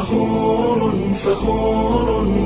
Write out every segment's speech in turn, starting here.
فخور فخور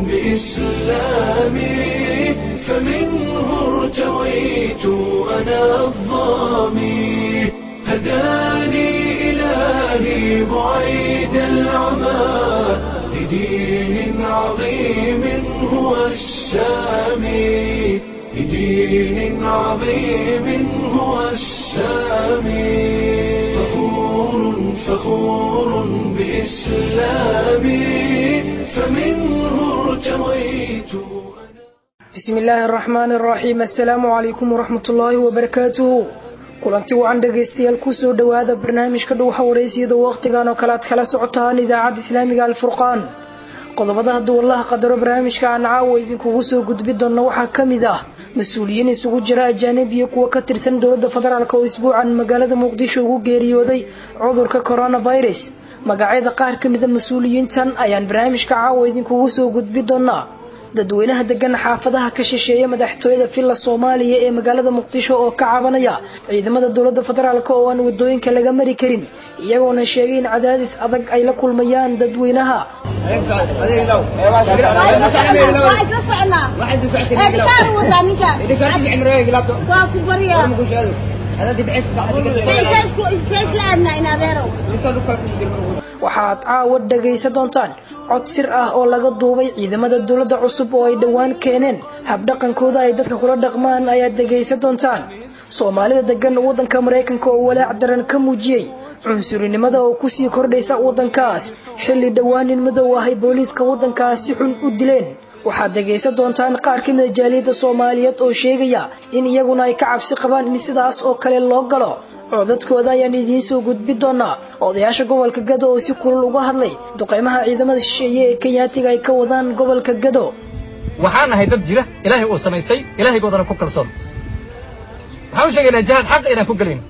بإسلامي فمنه ارتويت أنا الظامي هداني إلهي بعيد العمى لدين عظيم هو السامي لدين عظيم هو السامي فخور فخور بإسلامي فمنه ارتويت bismi illaahi araxmaani araxiim assalaamu calaykum waraxmat ullaahi wabarakaatuhu kulanti wacan dhegaystayaal kusoo dhowaada barnaamijka dhuuxa wareysiyada wakhtigan oo kale aad kala socotaan idaacadda islaamiga alfurqaan qodobada hadduu allaha qadaro barnaamijka aan caawa idinkugu soo gudbi doonna waxaa ka mid ah mas-uuliyiin isugu jira ajaanib iyo kuwa ka tirsan dowladda federaalk oo isbuucan magaalada muqdisho ugu geeriyooday cudurka coronavirus magacyada qaar ka mida mas-uuliyiintan ayaan barnaamijka caawa idinkugu soo gudbi doonnaa dadweynaha degan xaafadaha ka shisheeya madaxtooyada villa soomaaliya ee magaalada muqdisho oo ka cabanaya ciidamada dowladda federaalk oo aan wadooyinka laga mari karin iyagoona sheegay in cadaadis adag ay la kulmayaan dadweynaha waxaad caawa dhagaysan doontaan cod sir ah oo laga duubay ciidamada dowladda cusub oo ay dhowaan keeneen habdhaqankooda ay dadka kula dhaqmaan ayaad dhagaysan doontaan soomaalida degan waddanka maraykanka oo walaac daran ka muujiyey cunsurinimada oo kusii kordhaysa waddankaas xilli dhowaan nin madow ahay booliiska waddankaas si xun u dileen waxaad dhagaysan doontaan qaar ka mida jaaliyadda soomaaliyeed oo sheegaya in iyaguna ay ka cabsi qabaan in sidaas oo kale loo galo codadkooda ayaan idiin soo gudbi doonaa odayaasha gobolka gado oo si kulul uga hadlay duqeymaha ciidamada shisheeye ee kenyaatiga ay ka wadaan gobolka gado waxaan nahay dad jira ilaahay uu samaystay ilaahaygoodana ku kalsoon waxaan u sheegaynaa jihaad xaqa inaan ku gelayno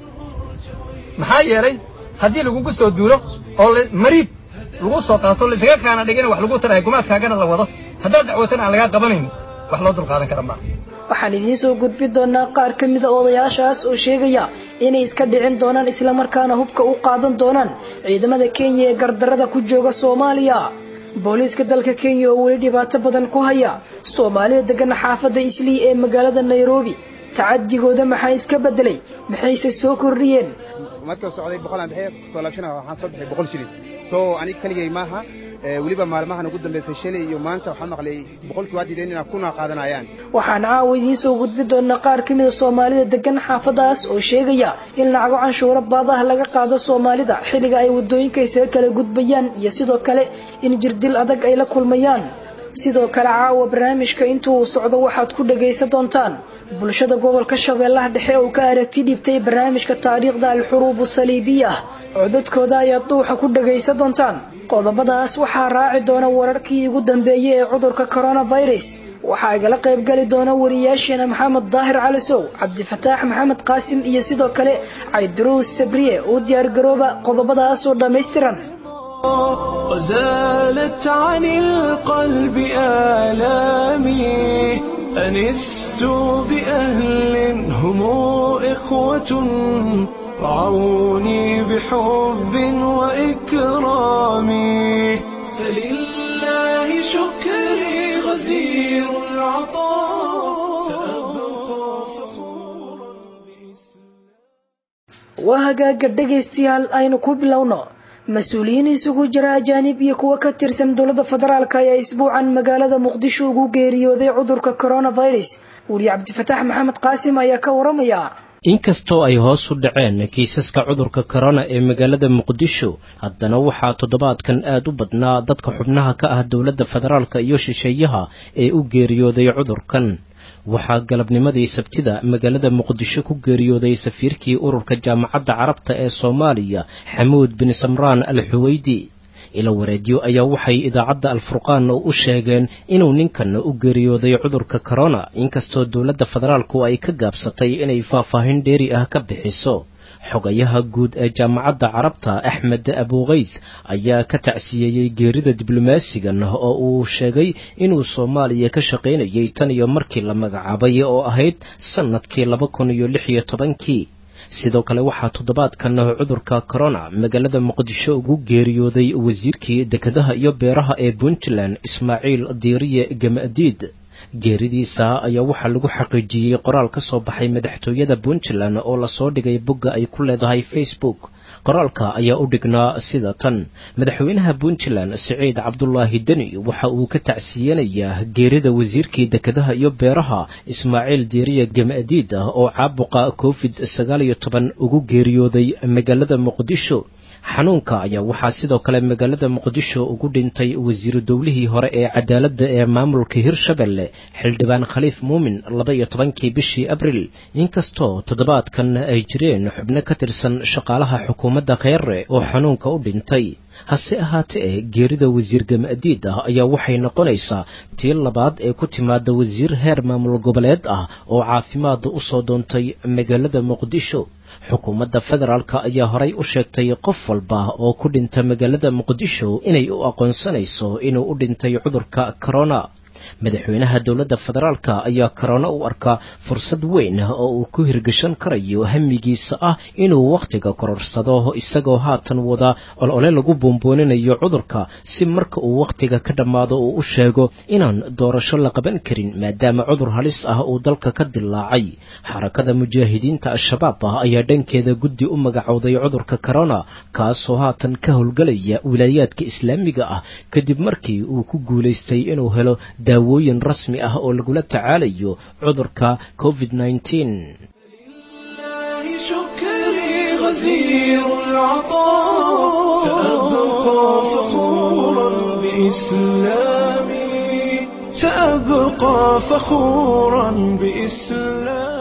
maxaa yeelay haddii lagugu soo duulo oo mariib lagu soo qaato laysaga kaana dhigin wax lagu tarahay gumaadkaagana la wado haddaad dacwatana aan lagaa qabanaynin wax loo dulqaadan kara maa waxaan idiin soo gudbi doonaa qaar ka mida odayaashaas oo sheegaya inay iska dhicin doonaan islamarkaana hubka u qaadan doonaan ciidamada kenya ee gardarada ku jooga soomaaliya booliiska dalka kenya oo weli dhibaato badan ku haya soomaalida degan xaafadda islii ee magaalada nairobi tacadigooda maxaa iska bedelay maxayse soo kordhiyeen marka socday boqolaan bixiya soo laabshana waxaan soo bixiyay boqol shilin soo aniga keligay maaha weliba maalmahan ugu dambaysay shalay iyo maanta waxaan maqlay boqolkii waa diideen inaa kuna qaadanayaan waxaan caawa idiin soo gudbi doonaa qaar ka mida soomaalida degan xaafadaas oo sheegaya in lacago canshuuro baadaha laga qaado soomaalida xilliga ay wadooyinka isaga kala gudbayaan iyo sidoo kale in jirdil adag ay la kulmayaan sidoo kale caawa barnaamijka intuu socdo waxaad ku dhagaysan doontaan bulshada gobolka shabeellaha dhexe oo ka aragti dhibtay barnaamijka taariikhda alxuruubu saliibiya codadkooda ayaad dhuuxa ku dhagaysan doontaan qodobadaas waxaa raaci doona wararkii ugu dambeeyey ee cudurka coronavirus waxaa igala qaybgali doona wariyaasheena maxamed daahir calisow cabdifataax maxamed qaasim iyo sidoo kale cayduruus sabriye oo diyaargarooba qodobadaasoo dhammaystiran وزالت عن القلب آلامي أنست بأهل هم إخوة رعوني بحب وإكرام فلله شكري غزير العطاء سأبقى فخورا waa hagaaga dhegaystayaal aynu ku bilowno mas-uuliyiin isugu jira ajaanib iyo kuwa ka tirsan dowladda federaalk ayaa isbuucan magaalada muqdisho ugu geeriyooday cudurka coronavirus weli cabdifataax maxamed qaasim ayaa ka waramaya inkastoo ay hoos u dhaceen kiisaska cudurka korona ee magaalada muqdisho haddana waxaa toddobaadkan aad u badnaa dadka xubnaha ka ah dowladda federaalka iyo shisheeyaha ee u geeriyooday cudurkan waxaa galabnimadii sabtida magaalada muqdisho ku geeriyooday safiirkii ururka jaamacadda carabta ee soomaaliya xamuud bin samraan al xuweydi ila wareedyo ayaa waxay idaacadda alfurqaan u sheegeen inuu ninkan u geeriyooday cudurka korona inkastoo dowladda federaalku ay ka gaabsatay inay faahfaahin dheeri ah ka bixiso xogayaha guud ee jaamacadda carabta axmed abuukeyd ayaa ka tacsiyeeyey geerida diblomaasigan oo uu sheegay inuu soomaaliya ka shaqaynayay tan iyo markii la magacaabay oo ahayd sannadkii laba kun iyo lix iyo tobankii sidoo kale waxaa toddobaadkan cudurka corona magaalada muqdisho ugu geeriyooday wasiirkii dekedaha iyo beeraha ee puntland ismaaciil diiriye gamadiid geeridiisa ayaa waxaa lagu xaqiijiyey qoraal ka soo baxay madaxtooyada puntland oo lasoo dhigay bogga ay ku leedahay facebook qoraalka ayaa u dhignaa sida tan madaxweynaha puntland siciid cabdulaahi deni waxa uu ka tacsiyanayaa geerida wasiirkii dekedaha iyo beeraha ismaaciil diiriya gamadiid ah oo caabuqa covid sagaal iyo toban ugu geeriyooday magaalada muqdisho xanuunka ayaa waxaa sidoo kale magaalada muqdisho ugu dhintay wasiiru dowlihii hore ee cadaaladda ee maamulka hirshabelle xildhibaan khaliif muumin laba iyo tobankii bishii abril inkastoo toddobaadkan ay jireen xubno ka tirsan shaqaalaha xukuumadda kheere oo xanuunka u dhintay hase ahaatee geerida wasiir gamadiid ah ayaa waxay noqonaysaa tii labaad ee ku timaada wasiir heer maamul goboleed ah oo caafimaad u soo doontay magaalada muqdisho xukuumadda federaalk ayaa horay u sheegtay qof walba oo ku dhinta magaalada muqdisho inay u aqoonsanayso inuu u dhintay cudurka corona madaxweynaha dowladda federaalk ayaa korona u arkaa fursad weyn oo uu ku hirgashan karayo hamigiisa ah inuu wakhtiga kororsado isagoo haatan wada olole lagu buunbuuninayo cudurka si marka uu wakhtiga ka dhammaado uu u sheego inaan doorasho la qaban karin maadaama cudur halis ah uu dalka ka dilaacay xarakada mujaahidiinta al-shabaab ah ayaa dhankeeda guddi u magacowday cudurka corona kaasoo haatan ka howlgelaya wilaayaadka islaamiga ah kadib markii uu ku guulaystay inuu helo daawooyin rasmi ah oo lagula tacaalayo cudurka covid لله شكري غزير العطاء سأبقى فخورا بإسلامي سأبقى فخورا بإسلامي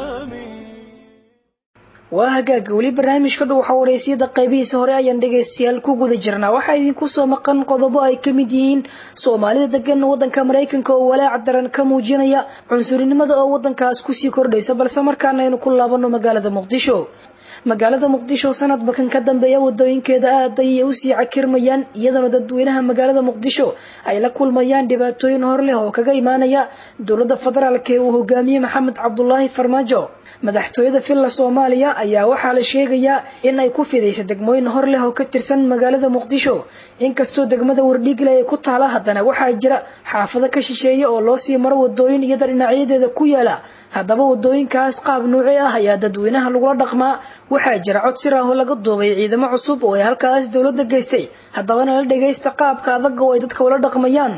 waa hagaaga weli barnaamijka dhow waxa wareysiyada qaybihiisa hore ayaan dhegaystayaal ku guda jirnaa waxaa idinku soo maqan qodobo ay ka mid yihiin soomaalida degan waddanka maraykanka oo walaac daran ka muujinaya cunsurinimada oo waddankaas kusii kordhaysa balse markaana aynu ku laabano magaalada muqdisho magaalada muqdisho sanadba kan ka dambeeya wadooyinkeeda aad ayay usii cakirmayaan iyadana dadweynaha magaalada muqdisho ay la kulmayaan dhibaatooyin hor leh oo kaga imaanaya dowladda federaalk ee uu hogaamiyey maxamed cabdulaahi farmaajo madaxtooyada villa soomaaliya ayaa waxaa la sheegayaa in ay ku fidaysa degmooyin hor leh oo ka tirsan magaalada muqdisho inkastoo degmada wardhiigle ay ku taala haddana waxaa jira xaafado ka shisheeya oo loo sii maro wadooyin iyada dhinacyadeeda ku yaala haddaba wadooyinkaas qaab nuuci ah ayaa dadweynaha lagula dhaqmaa waxaa jira cod sir ah oo laga duubay ciidamo cusub oo ay halkaas dowladda geystay haddabana la dhagaysta qaabka adag oo ay dadka ula dhaqmayaan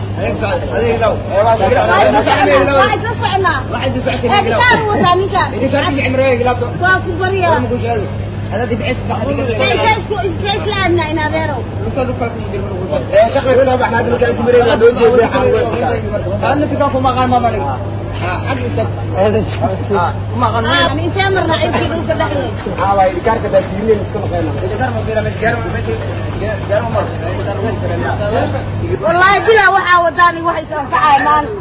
والله بلا waxaa wadaan wax isanfacay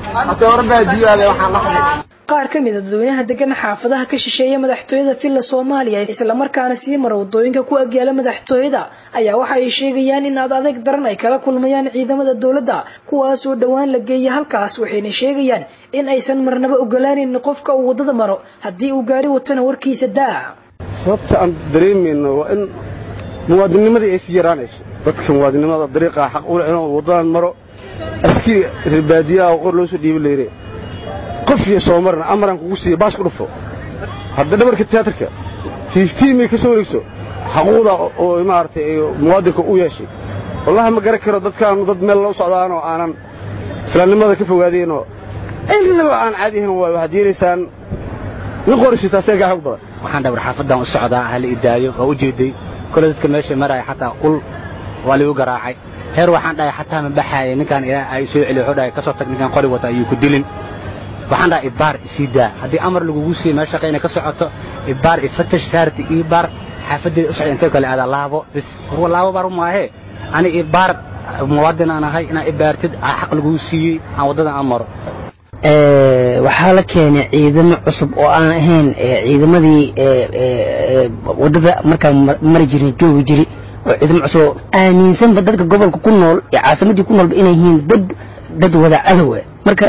maan qaar ka mid a dadweynaha degan xaafadaha ka shisheeya madaxtooyada villa soomaaliya islamarkaana sii mara wadooyinka ku agyaala madaxtooyada ayaa waxa ay sheegayaan in aad adeeg daran ay kala kulmayaan ciidamada dowladda kuwaasoo dhowaan la geeya halkaas waxayna sheegayaan in aysan marnaba ogolaanin qofka uu waddada maro haddii uu gaari watana warkiisa daa sababta aan dareemayno waa in muwaadinimadii ay sii yaraanayso dadka muwaadinimada dariiqa xaq u leh inuu waddadan maro askari reer baadiyaha oo qor loo soo dhiibi leere qof iyo soo marna amaran kugu siiya baash ku dhufo hadda dhabarka tiyaatarka fiiftiimay ka soo wareegso xaquuqda oo maaragtay muwaadinka u yeeshay wallahi ma garan karo dadkaanu dad meel loo socdaanoo aanan islaamnimada ka fogaadeenoo ilnaba aan caadi ahayn waay waxaad yeelaysaan nin qorisitaa seegaa xog badan waxaan dhabar xaafadan u socdaa hala idaayo waa u jeeday kole dadka meesha maraya xataa ul waa ligu garaacay heer waxaan dhahay xataa ma baxaaya ninkaan ilaa ay soo celiyo wuxuu dhahay ka soo tag ninkaan qori wata ayuu ku dilin waxaan dhahay ibaar isii daa haddii amar lagugu siiyo meel shaqayna ka socoto ibaar ifatash saarti ibaar xaafadeeda u socda intee kale aadaa laabo bis warwa laabo baar maahe ani ibaar muwaadin aan ahay inaa ibaartid xaq lagugu siiyey aan waddada aan maro waxaa la keenay ciidamo cusub oo aan ahayn ciidamadii waddada markaa mari jirin joogi jiri oo ciidamo cusub oo aaminsanba dadka gobolka ku nool ee caasimadii ku noolba inay yihiin dad dad wada cadowa marka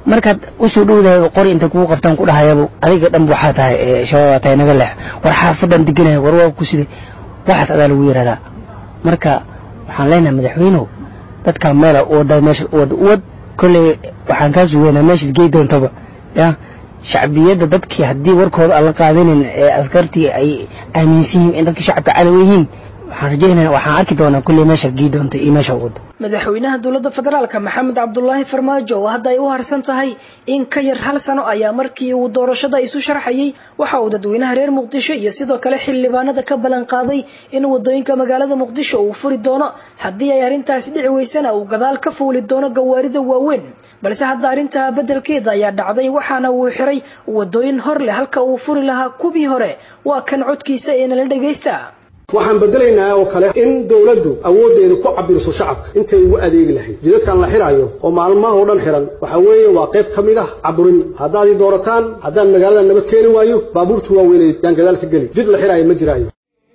markaad usoo dhowdahay qori inta kugu qabtaan ku dhahayabo adiga dhan waxaa tahay shabaabaa tahay naga leex war xaafadan deganaya war waa ku siday waxaas adaa lagu yidhahdaa marka waxaan leenahay madaxweynuhu dadkaa meela wada meesha wad wad kolley waxaan kaa sugeynaa meeshaad gey doontaba ya shacbiyadda dadkii haddii warkooda aan la qaadanin ee askartii ay aaminsan yihiin in dadka shacabka cadow yihiin waxaan rajaynaya waxaan arki doonaa kulley meeshaad gey doonta iyo meesha wado madaxweynaha dowladda federaalka maxamed cabdulaahi farmaajo oo hadda ay u harsan tahay in ka yar hal sano ayaa markii uu doorashada isu sharxayay waxa uu dadweynaha reer muqdisho iyo sidoo kale xildhibaanada ka ballan qaaday in wadooyinka magaalada muqdisho uu furi doono haddii ay arrintaasi dhici weysana uu gadaal ka fuuli doono gawaarida waaweyn balse hadda arrintaa beddelkeeda ayaa dhacday waxaana uu xiray wadooyin hor leh halka uu furi lahaa kuwii hore waa kan codkiisa ee nala dhagaysta waxaan bedelaynaa oo kale in dowladdu awooddeedu ku cabirso shacabka intay ugu adeegi lahayd jidadkan la xiraayo oo maalmaha oo dhan xiran waxaa weeye waa qayb ka mid ah caburin haddaad ii doorataan haddaan magaalada nabad keeni waayo baabuurta waaweyneed yaan gadaal ka geli jid la xiraayo ma jiraayo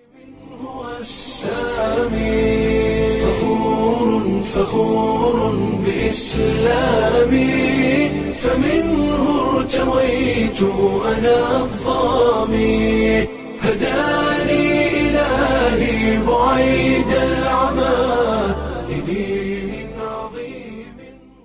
فخور بإسلامي فمنه ارتويت أنا الظامي هداني إلهي بعيد العمى لدين عظيم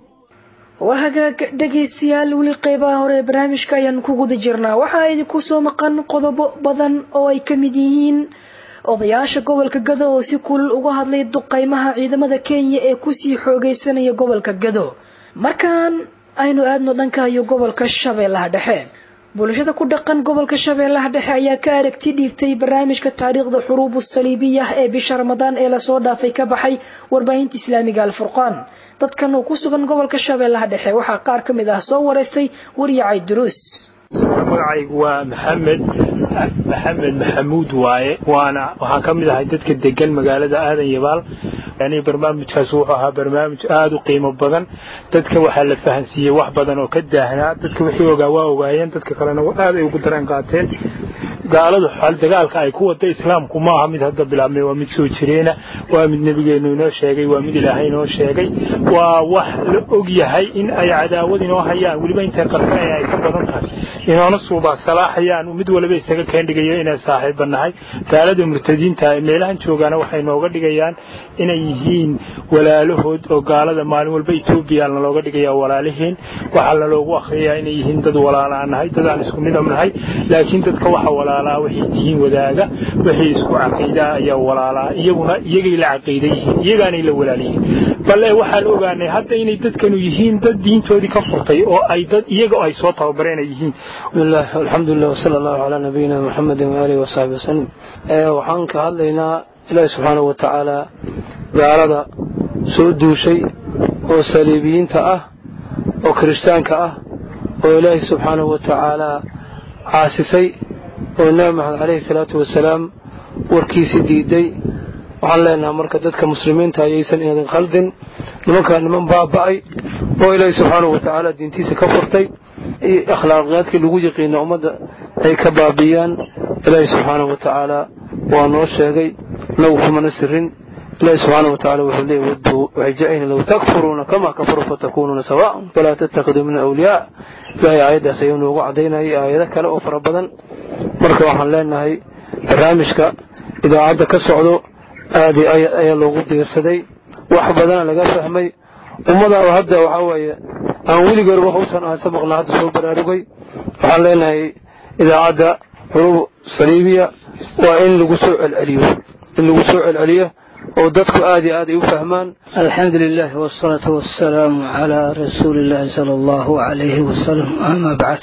waa hagaag dhegaystayaal weli qeybaha hore ee barnaamijka ayaan ku guda jirnaa waxaa idinku soo maqan qodobo badan oo ay ka mid yihiin odayaasha gobolka gado oo si kulul uga hadlay duqeymaha ciidamada kenya ee kusii xoogeysanaya gobolka gado markaan aynu aadno dhanka iyo gobolka shabeellaha dhexe bulshada ku dhaqan gobolka shabeellaha dhexe ayaa ka aragti dhiibtay barnaamijka taariikhda xuruubu saliibiya ee bisha ramadaan ee lasoo dhaafay ka baxay warbaahinta islaamiga alfurqaan dadkan oo ku sugan gobolka shabeellaha dhexe waxaa qaar ka mid ah soo wareystay waryacay duruus magacaygu waa maxamed maxamed maxamuud waaye waana waxaan ka mid ahay dadka degan magaalada aadan yabaal yani barnaamijkaas wuxuu ahaa barnaamij aada u qiimo badan dadka waxaa la fahansiiyey wax badan oo ka daahnaa dadka wixii ogaa waa ogaayeen dadka kalena aad ay ugu dareen qaateen gaaladu dagaalka ay ku wada islaamku maaha mid hadda bilaabmay waa mid soo jireena waa mid nebigeenu inoo sheegay waa mid ilaahay inoo sheegay waa wax la og yahay in ay cadaawad inoo hayaan weliba intay qarsanaya ay ka badan tahay inoona suubaa salaaxayaan mid waliba isaga keendhigayo inay saaxiiba nahay gaalada murtadiinta meelahan joogaana waxay nooga dhigayaan inay yihiin walaalahood oo gaalada maalin walba etoobiya nalooga dhigaya walaalihiin waxaa laloogu akhriyaa inay yihiin dad walaalaa nahay dadaan isku midab nahay laakiin dadka waxa walaalaa waxay dihiin wadaaga waxay isku caqiidaa ayaa walaalaa iyaguna iyagay la caqiida yihiin iyagaanay la walaal yihiin balle waxaan ogaanay hadda inay dadkanu yihiin dad diintoodii ka furtay oo ay dad iyaga ay soo tababareen ay yihiin bismillah alxamdulilah wasala allahu calaa nabiyina muxamedin waaalihi wasaxbi wasalim waxaan ka hadlaynaa ilaahi subxaanahu wa tacaala gaalada soo duushay oo saliibiyiinta ah oo kirishtaanka ah oo ilaahi subxaanahu wa tacaalaa caasisay oo nebi maxamed calayhi salaatu wasalaam warkiisii diiday waxaan leenaha marka dadka muslimiinta ayaysan idin khaldin nimankaa niman baaba'ay oo ilaahi subxaanahu wa tacaala diintiisa ka furtay iyo akhlaaqiyaadkii lagu yiqiina ummadda ay ka baabi'iyaan ilaahi subxaanahu wa tacaala waa noo sheegay nagu kumana sirin ilaahi subxaanahu wa tacaala wuxuu leeyahy wadduu waxay jecayna low takfuruuna kamaa kafaruu fatakuunuuna sawaa'an walaa tattakhiduu min awliyaa ilaahay aayaddaas ayuu noogu caddaynayay aayado kale oo fara badan marka waxaan leenahay barnaamijka idaacadda ka socdo aad iyo aad ayaa loogu diirsaday wax badana laga fahmay ummada oo hadda waxaa weeye aan weligoor wax usan aan sabaqna hadda soo baraarugay waxaan leenahay idaacadda xuruub saliibiya waa in lagu soo celceliyo in lagu soo celceliyo oo dadku aad iyo aad ay u fahmaan alxamdu lilah wsalaatu wasalaamu calaa rasuuli illaahi sala allahu alayhi wasalam ama bacd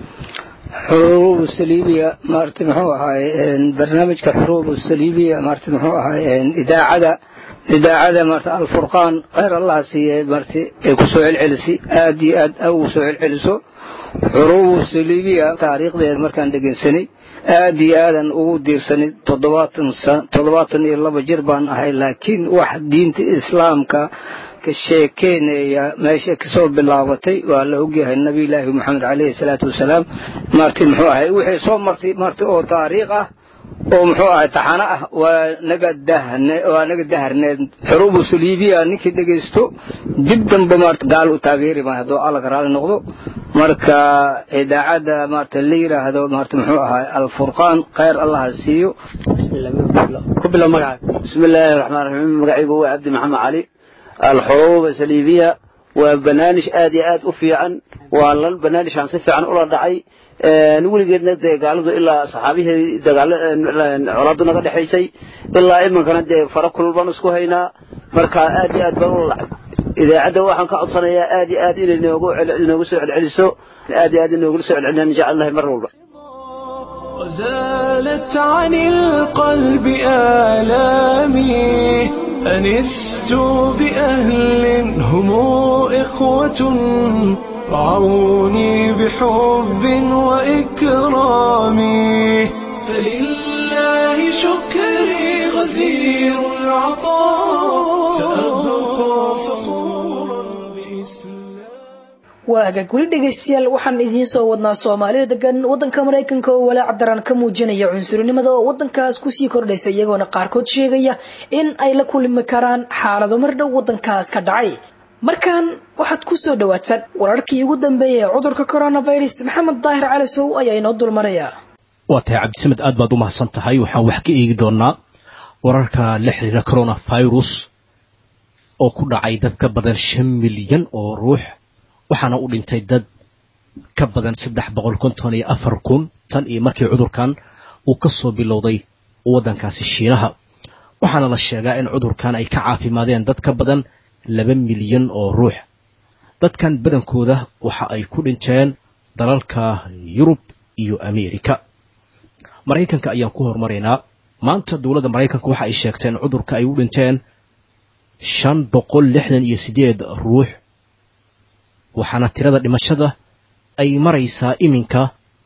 xuruub saliibiya maarta muxuu ahaay barnaamijka xuruub saliibiya maarta muxuu ahaay idaacada idaacada maarta alfurqaan khayr allah siiye maarta ay ku soo celcelisay aad iyo aad ugu soo celceliso xuruub saliibiya taariikhdeed markaan dhegeysanay aad iyo aadan ugu diirsanay toddobaatan toddobaatan iyo laba jir baan ahay laakiin wax diinta islaamka ka sheekeynaya meesha kasoo bilaabatay waa la ogyahay nabiyulaahi moxamed caleyhi salaatu wasalaam marti muxuu ahay wixii soo martay marti oo taariikh ah oo muxuu ahay taxano ah waa naga dahne waa naga daharneed xuruubu saliibiya ninkii dhegaysto dib dambe maarata gaal u taageeri maayo hadduu alla ka raali noqdo marka idaacadda maarata la yidhaahdo maarata muxuu ahay alfurqaan khayr allah ha siiyo ku bilow magacaaga bismi illaahi raxmaan raxiim magacaygu waa cabdi maxamed cali alxuruuba saliibiya waa barnaamij aad iyo aad u fiican waa lan barnaamijkan si fiican ula dhacay weligeedna dee gaaladu ilaa saxaabihii colaadu naga dhexaysay ilaa iminkana dee fara kulul baan isku haynaa marka aad iyo aad baan ula dhacay idaacadda waxaan ka codsanayaa aad iyo aad inay inoogu soo celceliso aad iyo aad inoogula soo celceliyaan insha allahi mar walba وزالت عن القلب آلامي أنست بأهل هم إخوة رعوني بحب وإكرام فلله شكري غزير العطاء سأبقى فخورا waa hagaag weli dhegaystayaal waxaan idiin soo wadnaa soomaalida degan waddanka maraykanka oo walaac daran ka muujinaya cunsurinimada oo waddankaas kusii kordhaysa iyagoona qaarkood sheegaya in ay la kulmi karaan xaalado mar dhow waddankaas ka dhacay markan waxaad ku soo dhawaataan wararkii ugu dambeeyay ee cudurka coronavirus maxamed daahir cali sow ayaa inoo dulmaraya waa tahay cabdisamed aad baad u mahadsan tahay waxaan wax ka eegi doonaa wararka la xiriira coronavirus oo ku dhacay dad ka badan shan milyan oo ruux waxaana u dhintay dad ka badan saddex boqol konton iyo afar kun tan iyo markii cudurkan uu ka soo bilowday waddankaasi shiinaha waxaana la sheegaa in cudurkan ay ka caafimaadeen dad ka badan laba milyan oo ruux dadkan badankooda waxa ay ku dhinteen dalalka yurub iyo ameerika maraykanka ayaan ku hormaraynaa maanta dowladda maraykanka waxa ay sheegteen in cudurka ay u dhinteen shan boqol lixdan iyo sideed ruux waxaana tirada dhimashada ay maraysaa iminka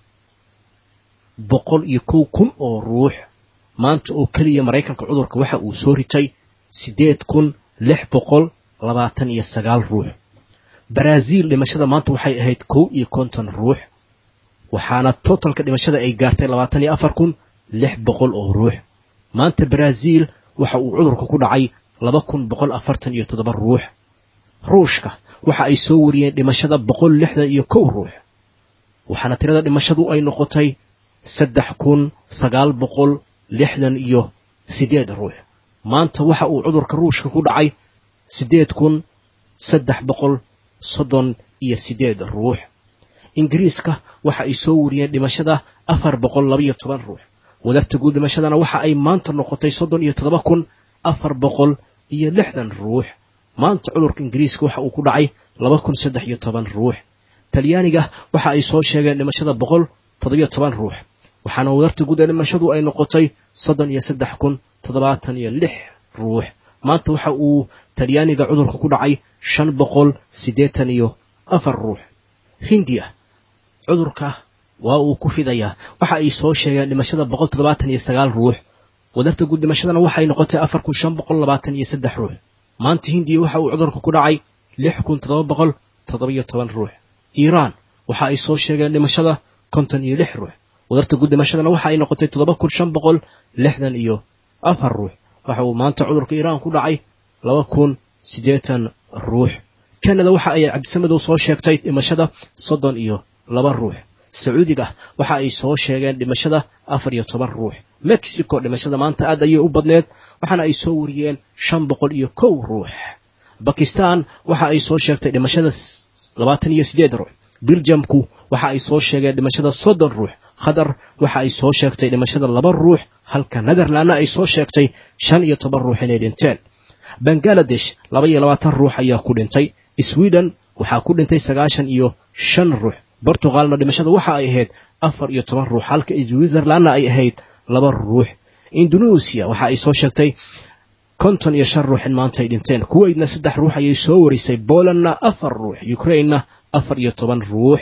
boqol iyo kow kun oo ruux maanta oo keliya maraykanka cudurka waxa uu soo ritay siddeed kun lix boqol labaatan iyo sagaal ruux baraaziil dhimashada maanta waxay ahayd kow iyo konton ruux waxaana totalka dhimashada ay gaartay labaatan iyo afar kun lix boqol oo ruux maanta baraaziil waxa uu cudurka ku dhacay laba kun boqol afartan iyo toddoba ruux ruushka waxa ay soo wariyeen dhimashada boqol lixdan iyo kow ruux waxaana tirada dhimashadu ay noqotay saddex kun sagaal boqol lixdan iyo siddeed ruux maanta waxa uu cudurka ruushka ku dhacay siddeed kun saddex boqol soddon iyo siddeed ruux ingiriiska waxa ay soo wariyeen dhimashada afar boqol labaiyo toban ruux wadarta guud dhimashadana waxa ay maanta noqotay soddon iyo toddoba kun afar boqol iyo lixdan ruux maanta cudurka ingiriiska waxa uu ku dhacay laba kun saddex iyo toban ruux talyaaniga waxa ay soo sheegeen dhimashada boqol toddobiyo toban ruux waxaana wadarta guud ee dhimashadu ay noqotay soddon iyo saddex kun toddobaatan iyo lix ruux maanta waxa uu talyaaniga cudurka ku dhacay shan boqol siddeetan iyo afar ruux hindiya cudurka waa uu ku fidayaa waxa ay soo sheegeen dhimashada boqol toddobaatan iyo sagaal ruux wadarta guud dhimashadana waxay noqotay afar kun shan boqol labaatan iyo saddex ruux maanta hindiya waxa uu cudurka ku dhacay lix kun toddoba boqol toddobiyo toban ruux iiraan waxa ay soo sheegeen dhimashada konton iyo lix ruux wadarta guud dhimashadana waxa ay noqotay toddoba kun shan boqol lixdan iyo afar ruux waxa uu maanta cudurka iiraan ku dhacay laba kun siddeetan ruux kanada waxa ay cabdisamedow soo sheegtay dhimashada soddon iyo laba ruux sacuudiga waxa ay soo sheegeen dhimashada afar iyo toban ruux mexico dhimashada maanta aad ayay u badneed waxaana ay soo wariyeen shan boqol iyo kow ruux bakistan waxa ay soo sheegtay dhimashada labaatan iyo siddeed ruux biljamku waxa ay soo sheegeen dhimashada soddon ruux qatar waxa ay soo sheegtay dhimashada laba ruux halka netherlandna ay soo sheegtay shan iyo toban ruux inay dhinteen bangaladesh laba iyo labaatan ruux ayaa ku dhintay sweden waxaa ku dhintay sagaashan iyo shan ruux bortugalna dhimashada waxa ay ahayd afar iyo toban ruux halka switzerlandna ay ahayd laba ruux indonesia waxa ay soo sheegtay konton iyo shan ruux in maanta ay dhinteen kuweydna saddex ruux ayay soo warisay polandna afar ruux ukrainena afar iyo toban ruux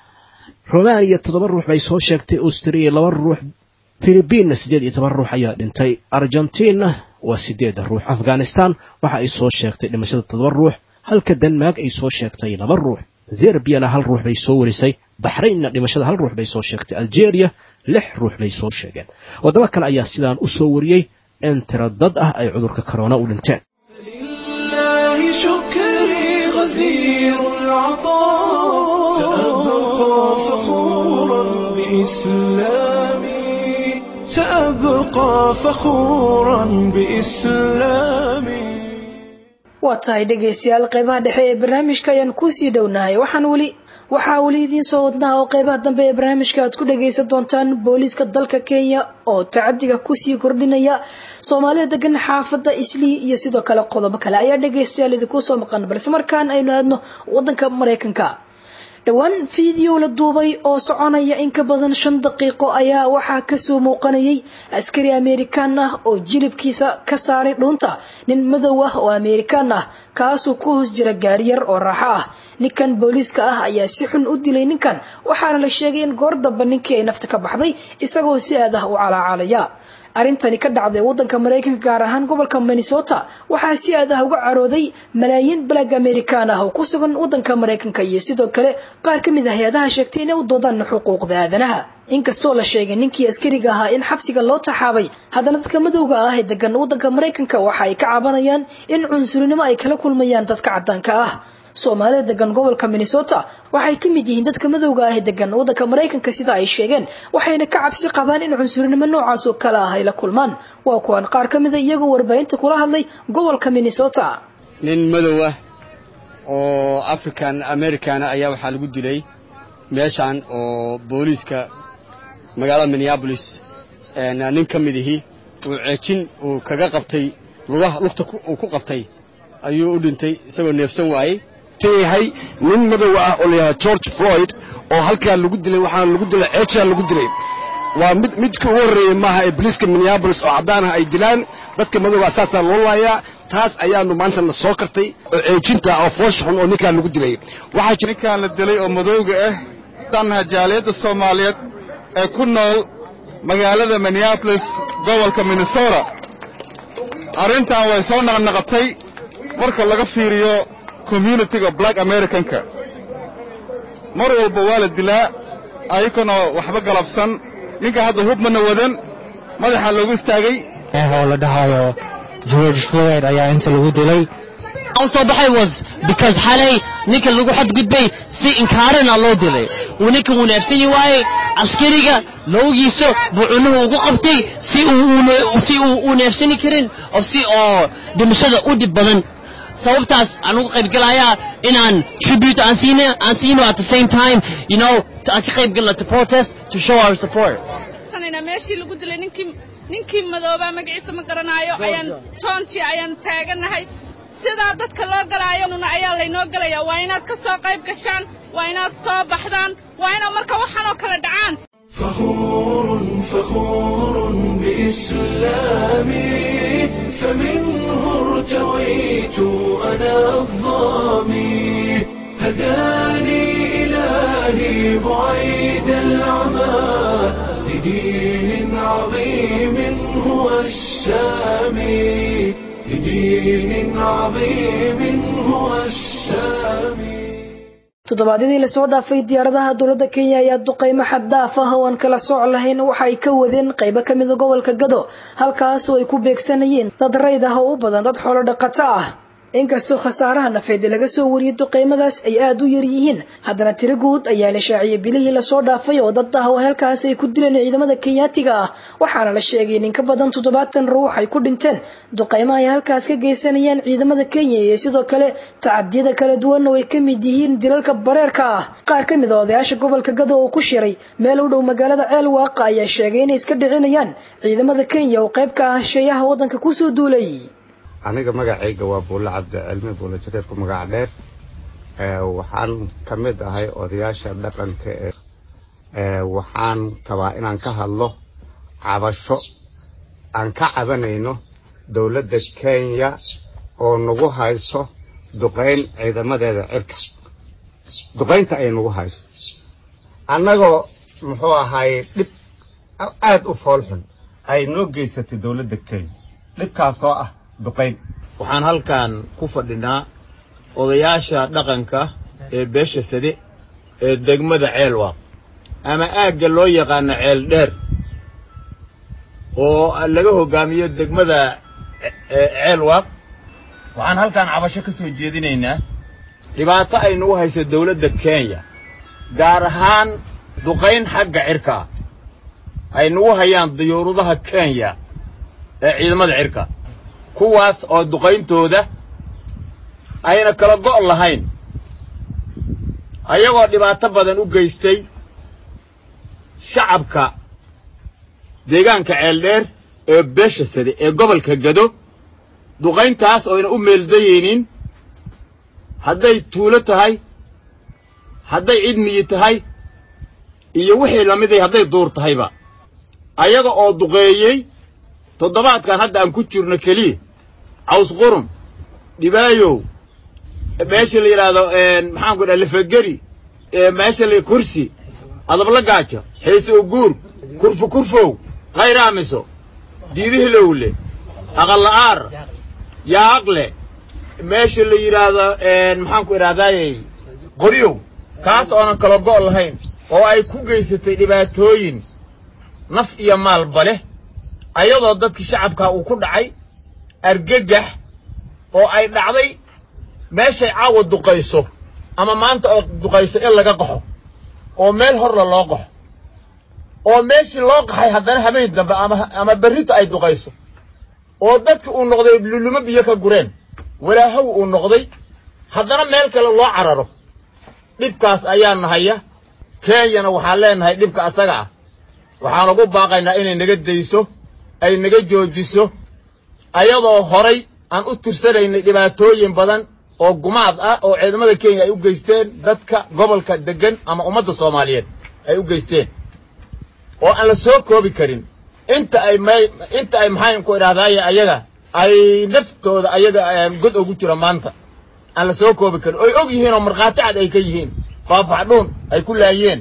romania toddoba ruux bay soo sheegtay austria laba ruux philibiinna siddeed iyo toban ruux ayaa dhintay argentina waa siddeed ruux afghanistan waxa ay soo sheegtay dhimashada toddoba ruux halka denmark ay soo sheegtay laba ruux zerbiyana hal ruux bay soo warisay baxraynna dhimashada hal ruux bay soo sheegtay algeria lix ruux bay soo sheegeen waddamo kale ayaa sidaan u soo wariyey in tiro dad ah ay cudurka korona u dhinteen لله شكري غزير العطاء سأبقى فخورا بإسلامي سأبقى فخورا بإسلامي waa tahay dhegaystayaal qeybaha dhexe ee barnaamijka ayaan kusii dhownahay waxaan weli waxaa weli idiin soo wadnaha oo qeybaha dambe ee barnaamijka aad ku dhagaysan doontaan booliiska dalka kenya oo tacadiga kusii kordhinaya soomaalida degan xaafadda islii iyo sidoo kale qodobo kale ayaa dhegaystayaal idinku soo maqan balse markaan aynu aadno wadanka maraykanka dhowaan fiideo la duubay oo soconaya in ka badan shan daqiiqo ayaa waxaa kasoo muuqanayay askari amerikaan ah oo jilibkiisa ka saaray dhuunta nin madow ah oo amerikaan ah kaasuu ku hoos jira gaariyar oo raaxo ah ninkan booliiska ah ayaa si xun u dilay ninkan waxaana la sheegay in goor damba ninkii ay nafta ka baxday isagoo si aad ah u calaacalaya arrintani ka dhacday wadanka maraykanka gaar ahaan gobolka minnesota waxaa si aad ah uga carooday malaayiin balag amerikaan ah oo ku sugan wadanka maraykanka iyo sidoo kale qaar ka mid ah hay-adaha sheegtay inay u doodaan xuquuqda aadanaha inkastoo la sheegay ninkii askariga ahaa in xabsiga loo taxaabay haddana dadka madowga ah ee degan wadanka maraykanka waxa ay ka cabanayaan in cunsurinimo ay kala kulmayaan dadka caddaanka ah soomaalida degan gobolka minnesota waxay ka mid yihiin dadka madowga ah ee degan wadanka maraykanka sida ay sheegeen waxayna ka cabsi qabaan in cunsurinimo noocaas oo kale ah ay la kulmaan waa kuwan qaar ka mida iyagoo warbaahinta kula hadlay gobolka minnesota nin madow ah oo african americana ayaa waxaa lagu dilay meeshan oo booliiska magaalada minneabolis nin ka mid ihi uu ceejin uu kaga qabtay lugaha lugta uu ku qabtay ayuu u dhintay isagoo neefsan waayey yahay nin madow ah oo layidhahda george floyd oo halkaa lagu dilay waxaana lagu dilay ceejaa lagu dilay waa mid midka ugu horreeyey maaha ee boliiska minneabolis oo caddaan ah ay dilaan dadka madowga saasaa loo laayaa taas ayaanu maanta na soo kartay oo ceejinta oo foosha xun oo ninkaa lagu dilay waxaa jira ninkaan la dilay oo madowga ah danaha jaaliyadda soomaaliyeed ee ku nool magaalada minneabolis gobolka minnesota arrintan way soo naqnaqatay marka laga fiiriyo communitiga black americanka mar walba waa la dilaa ayagana waxba galabsan ninka hadda hubmana wadan madaxa loogu istaagay oo la dhahayo george floyd ayaa inta lagu dilay u soo baxay was because xalay ninka lagu xadgudbay si inkaarana loo dilay uu ninka uu neefsani waayey askariga loogiisa buu cunuhu ugu qabtay si uu si uu u neefsani karin oo si oo dhimashada u dhib badan sababtaas aan uga qayb galayaa inaan tribute aan siino aan siino at the same time you know aan ka qayb galno to protest to show our support meeshii lagu dilay ninkii ninkii madoobaa magaciisa ma garanaayo ayaan joonti ayaan taaganahay sidaa dadka loo galaayo nuna ayaa laynoo galaya waa inaad ka soo qayb gashaan waa inaad soo baxdaan waa inaad marka waxaan oo kale dhacaan فخور فخور بإسلامي فمنه ارتويت أنا الظامي هداني إلهي بعيد العمى لدين عظيم هو السامي لدين عظيم هو السامي toddobaadyadii lasoo dhaafay diyaaradaha dowladda kenya ayaa duqeymo xaddaaf ah oo aan kala sooc lahayn waxa ay ka wadeen qaybo ka mida gobolka gado halkaas oo ay ku beegsanayeen dad rayd ah oo u badan dad xoolo dhaqato ah inkastoo khasaaraha nafeed laga soo wariyay duqeymadaas ay aada u yar yihiin haddana tiro guud ayaa la shaaciyay bilihii lasoo dhaafay oo dad ah oo halkaas ay ku dileen ciidamada kenyaatiga ah waxaana la sheegay in ka badan toddobaatan ruux ay ku dhinteen duqeymo ay halkaas ka geysanayaan ciidamada kenya iyo sidoo kale tacadiyada kala duwan oo ay ka mid yihiin dilalka bareerka ah qaar ka mid a odayaasha gobolka gado oo ku shiray meel u dhow magaalada ceel waaqa ayaa sheegay inay iska dhicinayaan ciidamada kenya oo qayb ka ah sheeyaha waddanka kusoo duulay aniga magacayga waa buulle cabdicilmi buulle jareerku magac dheer waxaan ka mid ahay odayaasha dhaqanka ee waxaan rabaa inaan ka hadlo cabasho aan ka cabanayno dowladda kenya oo nagu hayso duqayn ciidamadeeda cirka duqaynta ay nagu hayso annagoo muxuu ahaay dhib aad u foolxun ay noo geysatay dowladda kenya dhibkaasoo ah waxaan halkan ku fadhinaa odayaasha dhaqanka ee beesha sade ee degmada ceelwaaq ama aagga loo yaqaano ceel dheer oo laga hoggaamiyo degmada ceelwaaq waxaan halkaan cabasho ka soo jeedinaynaa dhibaato ay nagu hayso dawladda kenya gaar ahaan duqayn xagga cirka ah ay nagu hayaan diyuuradaha kenya ee ciidamada cirka kuwaas oo duqayntooda ayna kala go' lahayn ayagoo dhibaato badan u geystay shacabka deegaanka ceeldheer ee beesha sade ee gobolka gado duqayntaas oyna u meeldayaynin hadday tuulo tahay hadday cid miyi tahay iyo wixii la miday hadday duur tahayba ayaga oo duqeeyey toddobaadkan hadda aan ku jirno keliya caws qurun dhibaayow meesha la yidhaahdo maxaanku dhaha lafageri meesha la kursi adabla gaajo xiise uguur kurfu kurfow khayraamiso diidihilowle aqalla'aar yaaqle meesha la yidhaahdo maxaanku idhahdaayey qoryow kaas oonan kala go' lahayn oo ay ku geysatay dhibaatooyin naf iyo maalba leh ayadoo dadkii shacabkaa uu ku dhacay argagax oo ay dhacday meeshay caawa duqayso ama maanta oo duqayso in laga qaxo oo meel horla loo qaxo oo meeshii loo qaxay haddana habeen dambe ama ama berrito ay duqayso oo dadki uu noqday lulumo biyo ka gureen walaahow uu noqday haddana meel kale loo cararo dhibkaas ayaa nahaya kenyana waxaan leenahay dhibka asaga ah waxaan ugu baaqaynaa inay naga dayso ay naga joojiso ayadoo horay aan u tirsanaynay dhibaatooyin badan oo gumaad ah oo ciidamada kenya ay u geysteen dadka gobolka deggan ama ummadda soomaaliyeed ay u geysteen oo aan la soo koobi karin inta ay may inta ay maxaan ku idhahdaaye ayaga ay naftooda ayaga god ugu jiro maanta aan la soo koobi karin oy og yihiin oo markhaati cad ay ka yihiin faafaxdhuun ay ku laayeen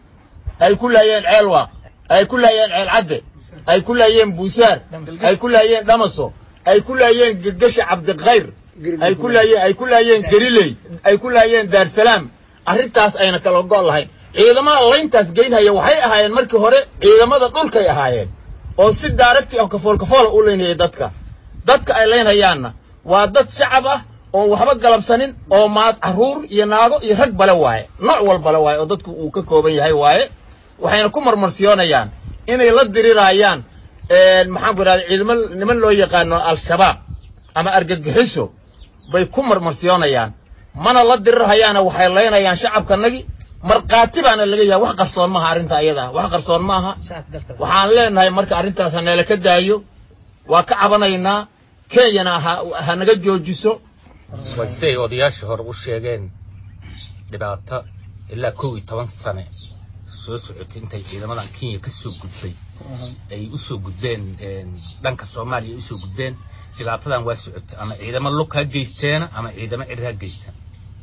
ay ku laayeen ceelwaaq ay ku laayeen ceel cadde ay ku laayeen buusaar ay ku laayeen dhamaso ay ku laayeen gegasha cabdikhayr ay ku laayeen ay ku laayeen geriley ay ku laayeen daarsalaam arrintaas ayna kala go' lahayn ciidamada layntaas geynhaya waxay ahaayeen markii hore ciidamada dhulkay ahaayeen oo si daaragti ah kafool kafoola u laynayay dadka dadka ay laynhayaanna waa dad shacab ah oon waxba galabsanin oo maad carruur iyo naago iyo rag bale waaye nooc walbale waaye oo dadku uu ka kooban yahay waaye waxayna ku marmarsiyoonayaan inay la diriraayaan maxaan ku idhahda ciidamo niman loo yaqaano al-shabaab ama argagixiso bay ku marmarsiyoonayaan mana la dirirhayaana waxay laynayaan shacabkanagi markhaati baana laga yahay wax qarsoon maaha arrinta ayada wax qarsoon maaha waxaan leenahay marka arrintaas haneela ka daayo waa ka cabanaynaa kenyana ha naga joojiso way siay odayaashii hore u sheegeen dhibaato ilaa kow iyo toban sane soo socotay intay ciidamadan kenya ka soo gudbay ay u soo gudbeen dhanka soomaaliya ay u soo gudbeen dhibaatadan waa socotay ama ciidamo lug ha geysteena ama ciidamo cir ha geystaan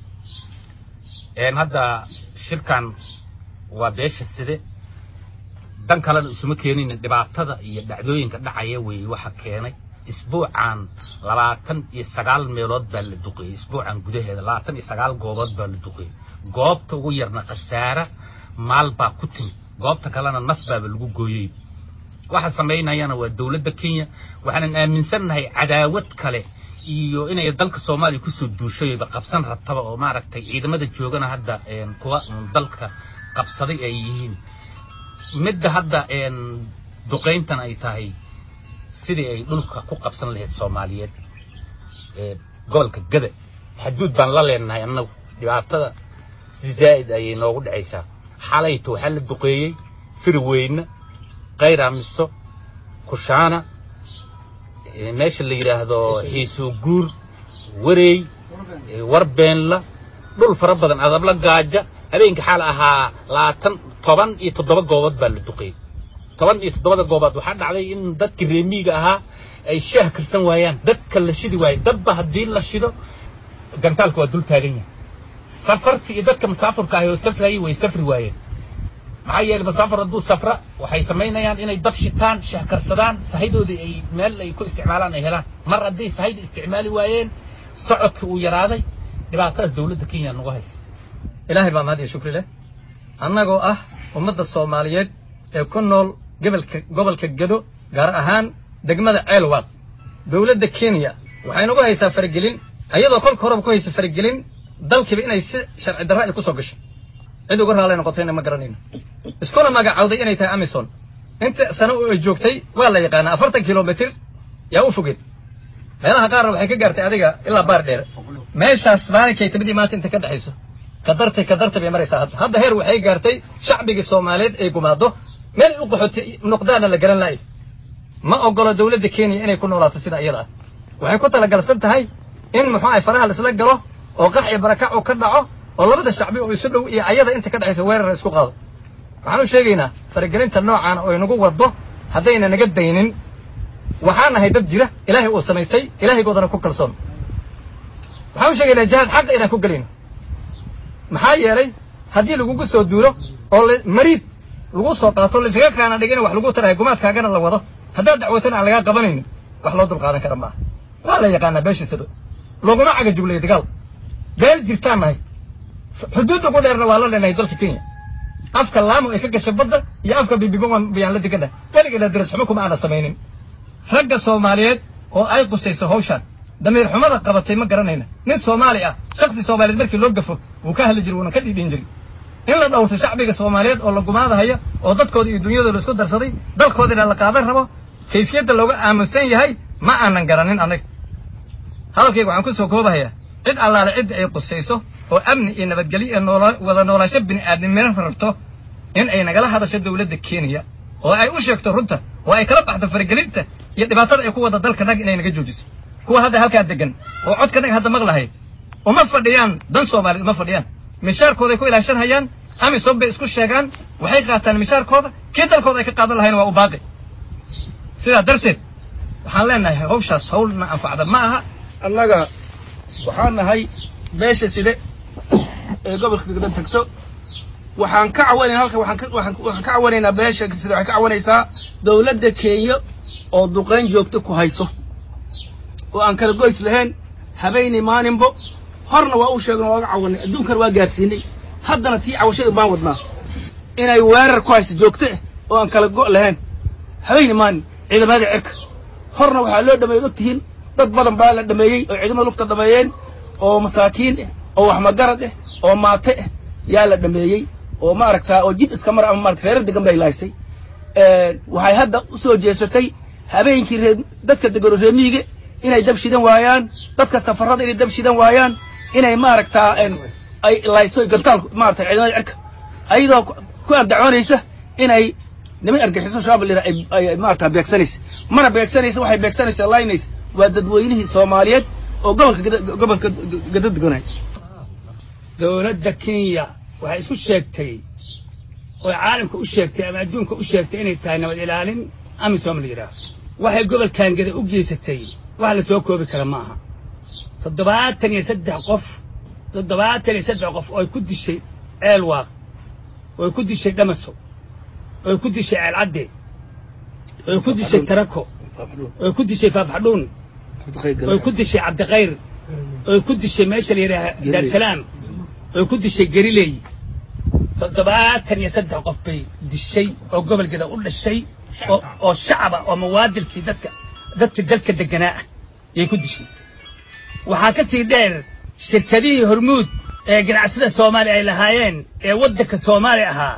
hadda shirkan waa beesha side dan kalena isuma keenin dhibaatada iyo dhacdooyinka dhacaya weeye waxa keenay isbuucan labaatan iyo sagaal meelood baa la duqeeyey isbuucan gudaheeda labaatan iyo sagaal goobood baa la duqeeyey goobta ugu yarna khasaara maal baa ku timid goobta kalena naf baaba lagu gooyey waxa samaynayana waa dowladda kenya waxaanan aaminsannahay cadaawad kale iyo inay dalka soomaaliya kusoo duushayba qabsan rabtaba oo maaragtay ciidamada joogana hadda kuwa dalka qabsaday ay yihiin midda hadda duqayntan ay tahay sidii ay dhulka ku qabsan lahayd soomaaliyeed gobolka gada xaduud baan la leenahay annagu dhibaatada si zaa'id ayay noogu dhacaysaa xalayto waxaa la duqeeyey firweyne kayraamiso kushaana meesha la yidhaahdo xiisuu guur wareey warbeenla dhul fara badan adabla gaaja habeenkii xaal ahaa labaatan toban iyo toddoba goobood baa la duqeeyey toban iyo toddobada goobood waxaa dhacday in dadkii reemiiga ahaa ay shaah karsan waayaan dadka la shidi waayo dadba haddii la shido gantaalka waa dul taagan yahay safartii iyo dadka musaafurka ahi oo safrayay way safri waayeen maxaa yeelay musaafir hadduu safra waxay samaynayaan inay dab shitaan shaah karsadaan sahaydooda ay meel ay ku isticmaalaan ay helaan mar hadday sahayda isticmaali waayeen socodka uu yaraaday dhibaatadaas dowladda kenya nagu haysa ilaahay baa mahad iyo shukri leh annagoo ah ummadda soomaaliyeed ee ku nool gobolka gobolka gedo gaar ahaan degmada ceelwaaq dowladda kenya waxay nagu haysaa faragelin ayadoo kolka horeba ku haysa faragelin dalkiiba inay si sharci darro ay ku soo gasho cid uga raalay noqotayna ma garanayno iskuna magacawday inay tahay amison inta sano oo ay joogtay waa la yaqaanaa afartan kilomitir yaa u fogeed meelaha qaarna waxay ka gaartay adiga ilaa baar dheer meeshaas maalinkay timidii maanta inta ka dhexayso kadartay kadartay bay maraysaa hadda hadda heer waxay gaartay shacbigii soomaaliyeed ay gumaado meel u qaxootay noqdaana la garan la'ay ma ogolo dowladda kenya inay ku noolaato sida iyada ah waxay ku talagalsan tahay in muxuu ahay faraha laisla galo oo qax iyo barakac uu ka dhaco oo labada shacbi oo isu dhow iyo ayada inta ka dhexaysa weerar isku qaado waxaan u sheegaynaa faragelinta noocan oo inagu waddo haddayna naga daynin waxaan nahay dad jira ilaahay uu samaystay ilaahaygoodana ku kalsoon waxaan u sheegaynaa jihaad xaqa inaan ku gelayno maxaa yeelay haddii lagugu soo duulo oo mariid lagu soo qaato laisaga kaana dhigina wax lagu tarahay gumaadkaagana la wado haddaad dacwatana aan lagaa qabanaynin wax loo dulqaadan kara maaha waa la yaqaanaa beeshiisaba laguma caga juglayo dagaal beel jirtaan nahay xuduud ugu dheerna waa la leenahay dalka kenya afka laamo ay ka gashay badda iyo afka bibiban bayaan la degannahay weligeena daras xumo kuma aana samaynin ragga soomaaliyeed oo ay qusayso hawshaan damiir xumada qabatay ma garanayna nin soomaali ah shaksi soomaaliyeed markii loo gafo wuu ka hadli jiray wuuna ka dhiidhin jiray in la dhowrto shacbiga soomaaliyeed oo la gumaadahayo oo dadkooda iyo dunyadooda isku darsaday dalkoodina la qaadan rabo kayfiyadda looga aaminsan yahay ma aanan garanin annaga hadalkayga waxaan ku soo koobahayaa cid allaale cidda ay qusayso oo amni iyo nabadgelyo ee noola wada noolaansho bini'aadnimina rabto in ay nagala hadasho dowladda kenya oo ay u sheegto runta oo ay kala baxdo faragelinta iyo dhibaatada ay ku wada dalka nag inay naga joojiso kuwa hadda halkaa degan oo codka naga hadda maqlahay uma fadhiyaan dan soomaaliyeed uma fadhiyaan mishaarkooday ku ilaashanhayaan amisom bay isku sheegaan waxay qaataan mishaarkooda kii dalkooda ay ka qaadan lahayna waa u baaqi sidaa darteed waxaan leenahay hawshaas hawlna anfacda ma aha annaga waxaan nahay beesha side ee gobolka gada tagto waxaan ka cawanayna halka waxaan ka waxaan waxaan ka cawanaynaa beesha side waxay ka cawanaysaa dawladda kenya oo duqayn joogto ku hayso oo aan kala goys lahayn habeenii maalinbo horna waa u sheegno waaga cawanay adduunkana waa gaarsiinay haddana tii cawashada baan wadnaa inay weerar ku hayso joogto ah oo aan kala go' lahayn habeenii maalin ciidamada cirka horna waxaa loo dhameeyey og tihiin dad badan baa la dhameeyey oo ciidamada lugta dhameeyeen oo masaakiin ah oo wax magarad ah oo maate ah yaa la dhameeyey oo maaragtaa oo jid iska mar ama maarata reerar degan bay lahaysay waxay hadda u soo jeesatay habeenkii ree dadka degano reemiyiga inay dab shidan waayaan dadka safarada inay dab shidan waayaan inay maaragtaa ay layso gantaal maarata ciidamada cirka ayadoo ku ardacoonaysa inay niman argaxiso shabaab lira ay maarata beegsanaysa mana beegsanaysa waxay beegsanaysa laynaysa waa dadweynihii soomaaliyeed oo gobolka gobolka gada deganay dowladda kenya waxay isku sheegtay oo caalamka u sheegtay ama adduunka u sheegtay inay tahay nabad ilaalin amisom la yidhaah waxay gobolkan gada u geysatay wax la soo koobi kara ma aha toddobaatan iyo saddex qof toddobaatan iyo saddex qof oo ay ku dishay ceel waaq oo ay ku dishay dhamaso oo ay ku dishay ceel cadde oo ay ku dishay tarako oo ay ku dishay faafxadhuun oo ay ku dishay cabdikhayr oo ay ku dishay meesha la yidhaaha daarsalaam oo ay ku dishay gariley toddobaatan iyo saddex qof bay dishay oo gobolkeeda u dhashay oo shacaba oo mawaadilkii dadka dadka dalka deganaa ah yay ku dishay waxaa ka sii dheer shirkadihii hormuud ee ganacsada soomaaliya ay lahaayeen ee waddanka soomaaliya ahaa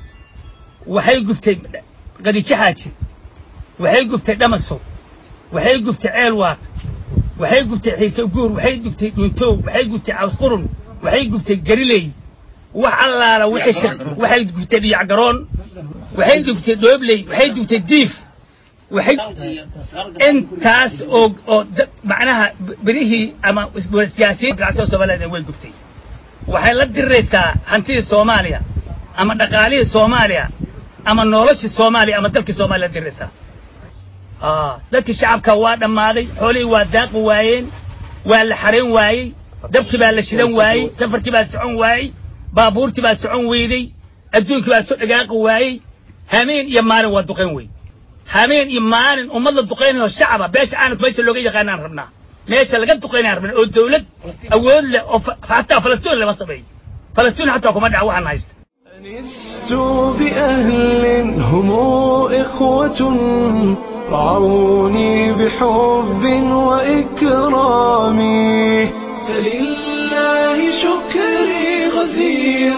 waxay gubtay qadiijo xaaji waxay gubtay dhamasow waxay gubtay ceelwaaq waxay gubtay xiise guur waxay gubtay dhuuntoow waxay gubtay cawsqurun waxay gubtay gariley wax allaala waxay gubtay dhiyacgaroon waxay gubtay dhoobley waxay gubtay diif waxay intaas oo oo macnaha berihii ama isgaasiin ganacsada soomaaliyeed way gubtay waxay la diriraysaa hantidii soomaaliya ama dhaqaalihii soomaaliya ama noloshii soomaaliya ama dalkii soomaaliya la diriraysaa dadkii shacabka waa dhammaaday xoolihii waa daaqi waayeen waa la xarayn waayey dabkii baa la shidan waayey safarkii baa socon waayey baabuurtii baa socon weyday adduunkii baa soo dhagaaqi waayey hameen iyo maalin waa duqayn wey hameen iyo maalin ummad la duqaynayo shacaba beesha caalamka meesha looga yaqaanaan rabnaa meesha laga duqaynaan rabnaa oo dawlad awood leh oo xataa falastiin lama sameeyo falastiin xataa kuma dhaca waxaan haysta لست بأهل هم إخوة رعوني بحب وإكرام فلله شكري غزير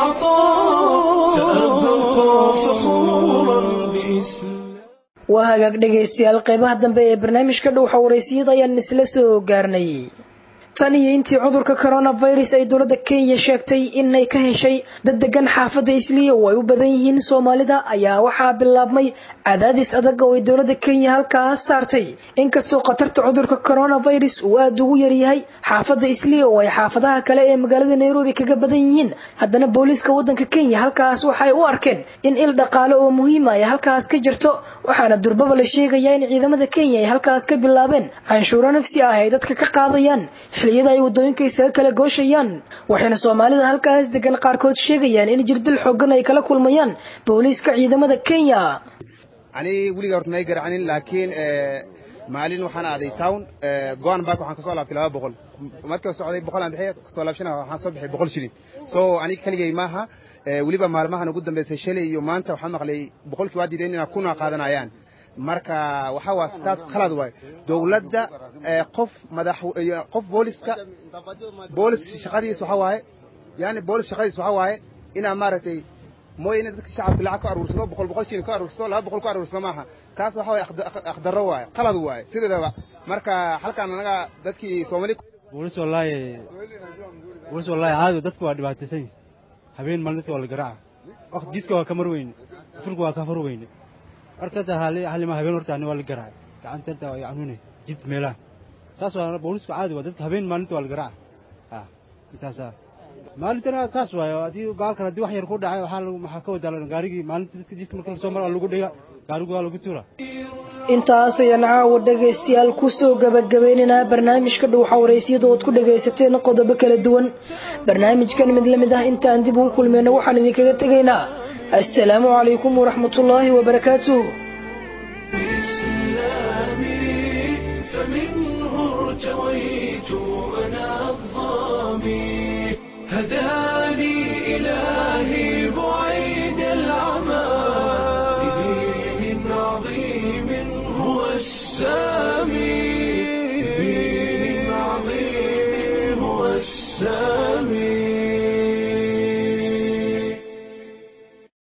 العطاء سأبقى فخورا بإسلام waa hagaag dhegaystayaal qeybaha dambe ee barnaamijka dhowxa waraysiyada ayaan isla soo gaarnay tan iyo intii cudurka coronavirus ay dowladda kenya sheegtay inay ka heshay dad degan xaafadda isliya oo ay u badan yihiin soomaalida ayaa waxaa bilaabmay cadaadis adag oo ay dowladda kenya halkaas saartay inkastoo khatarta cudurka coronavirus uu aada ugu yaryahay xaafadda isliya oo ay xaafadaha kale ee magaalada nairobi kaga badan yihiin haddana booliiska waddanka kenya halkaas waxay u arkeen in il dhaqaale oo muhiima ay halkaas ka jirto waxaana durbaba la sheegayaa in ciidamada kenya ay halkaas ka bilaabeen canshuuro nafsi ah ay dadka ka qaadayaan xilliyada ay waddooyinka isaga kala gooshayaan waxayna soomaalida halkaas degan qaarkood sheegayaan in jirdil xoogan ay kala kulmayaan booliiska ciidamada kenya ani weliga horta may garacanin laakiin maalin waxaan aaday town goan bark waxaan kasoo laabtay laba boqol markii socday boqol aan bixiy kasoo laabshana waxaan soo bixay boqol shilin so aniga keligay maaha weliba maalmahan ugu dambeysay shalay iyo maanta waxaan maqlay boqolkii waa diideen inaa kuna qaadanayaan marka waxa waa taas khalad waay dowladda qof madax qof booliska boolis shaqadiis waxa waaye yani boolis shaqadiis waxa waaye inaa maaragtay mooy in dadka shacabka lacag ka aruursado boqol boqol shilin ka aruursado laba boqol ka aruursado maaha taas waxa waaye akhdarro waaye qalad waaye sideedaba marka halkan anaga dadkii soomaali boolis wallaahi boolis wallaahi caadi dadka waa dhibaataysan habeen maalin dadka waa la garaaca waqti jidka waa ka mar weyne furka waa ka fur weyne markata halima habeen horta ani waa la garaacay gacanteerta waa yacnuune jid meelaha saas waa boolisku caadi waa dadka habeen maalinta waa la garaaca ha intaasa maalintana saas waayo haddii baalkan haddii wax yar ku dhacay waxaa lagu maxaa ka wadaa gaarigii maalinta dadka jidka marka lasoo mara waa lagu dhiga gaarigu waa lagu tuura intaas ayaan caawa dhegaystayaal kusoo gabagabaynaynaa barnaamijka dhowxa waraysiyada ood ku dhagaysateen qodobo kala duwan barnaamijkan mid la mid ah intaan dib ugu kulmayna waxaan idinkaga tegaynaa assalaamu calaykum waraxmatullaahi wabarakaatuh